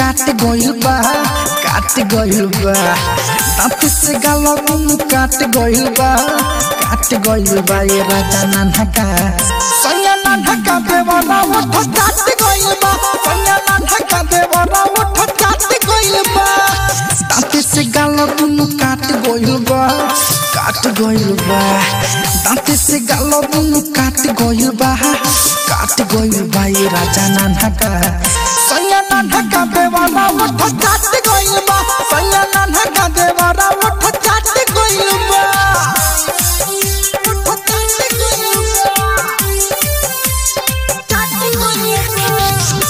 काट गइल बा काट गइल बा दांत से गाल दुनु काट गइल बा काट गइल बा ये राजा नाना का सैया नाना का देवरा उठ काट गइल बा सैया नाना का देवरा उठ काट गइल बा दांत से गाल दुनु काट गइल बा काट गइल बा दांत से गाल दुनु काट गइल बा काट गइल बा ये राजा नाना का सैया नाना का देवरा उठ काट गइल बा सैया नाना का देवरा उठ काट गइल बा उठ काट गइल बा काट गइल बा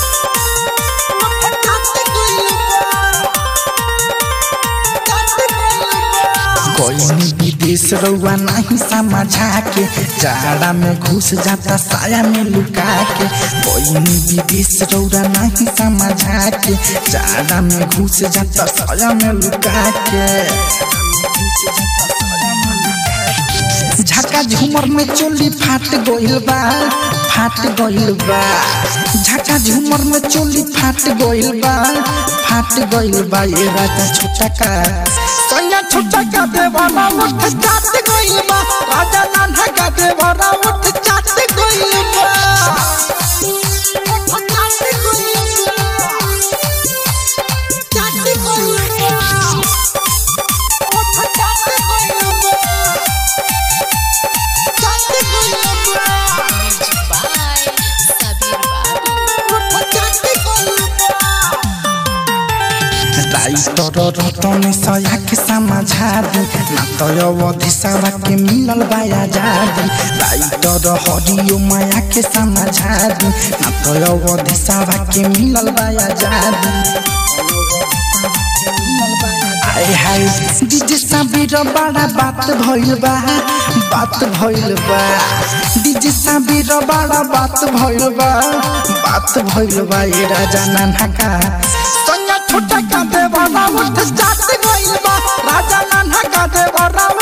उठ काट गइल बा कोई विदेश रउआ नहीं समझा के जाड़ा में घुस जाता साया में लुका के कोई विदेश रउआ नहीं समझा के जाड़ा में घुस जाता साया में लुका के झका झूमर में चोली फाट गइल बा फाट गइल बा झका झूमर में चोली फाट गइल बा फाट गइल बा ये राजा छोटा का सैया छोटा का देवारा उठ चाट गइल बा राजा नाना का देवारा उठ चाट गइल बा उठ चाट गइल बा चाट गइल बा उठ चाट गइल बा चाट गइल बा Bye, Sabir Babu. उठ चाट गइल बा राइटर रतन सया के समझा दी ना तो अवधि सवा के मिलल बाया जादी राइटर हरियो माया के समझा दी ना तो अवधि सवा के मिलल बाया जादी आए हाय डीजे साबिर बड़ा बात भइल बा बात भइल बा डीजे साबिर बड़ा बात भइल बा बात भइल बा ये राजा नाना का सैया छोटा का देवरा उठ जात गइल बा राजा नाना का देवरा